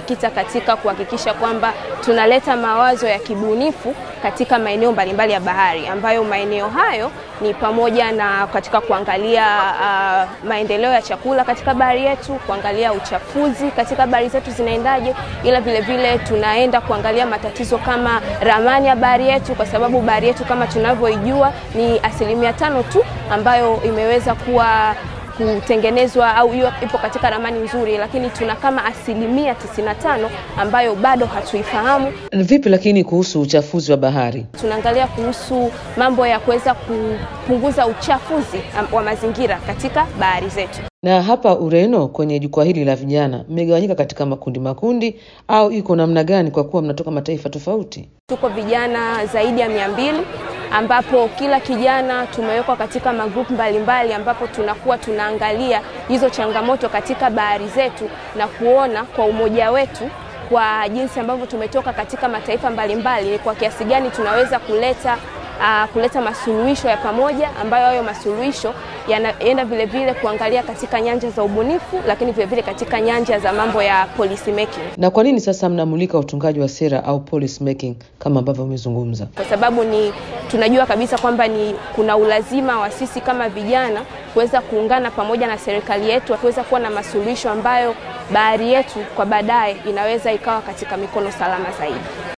tumejikita katika kuhakikisha kwamba tunaleta mawazo ya kibunifu katika maeneo mbalimbali ya bahari ambayo maeneo hayo ni pamoja na katika kuangalia uh, maendeleo ya chakula katika bahari yetu, kuangalia uchafuzi katika bahari zetu zinaendaje, ila vile vile tunaenda kuangalia matatizo kama ramani ya bahari yetu, kwa sababu bahari yetu kama tunavyoijua ni asilimia tano tu ambayo imeweza kuwa kutengenezwa au hiyo ipo katika ramani nzuri, lakini tuna kama asilimia 95 ambayo bado hatuifahamu. Vipi lakini kuhusu uchafuzi wa bahari? Tunaangalia kuhusu mambo ya kuweza kupunguza uchafuzi wa mazingira katika bahari zetu. Na hapa Ureno, kwenye jukwaa hili la vijana, mmegawanyika katika makundi makundi, au iko namna gani, kwa kuwa mnatoka mataifa tofauti? Tuko vijana zaidi ya mia mbili ambapo kila kijana tumewekwa katika magrupu mbalimbali, ambapo tunakuwa tunaangalia hizo changamoto katika bahari zetu na kuona kwa umoja wetu kwa jinsi ambavyo tumetoka katika mataifa mbalimbali ni kwa kiasi gani tunaweza kuleta uh, kuleta masuluhisho ya pamoja ambayo hayo masuluhisho yanaenda vile vile kuangalia katika nyanja za ubunifu, lakini vile vile katika nyanja za mambo ya policy making. Na kwa nini sasa mnamulika utungaji wa sera au policy making kama ambavyo umezungumza? Kwa sababu ni tunajua kabisa kwamba ni kuna ulazima wa sisi kama vijana kuweza kuungana pamoja na serikali yetu kuweza kuwa na masuluhisho ambayo bahari yetu kwa baadaye inaweza ikawa katika mikono salama zaidi.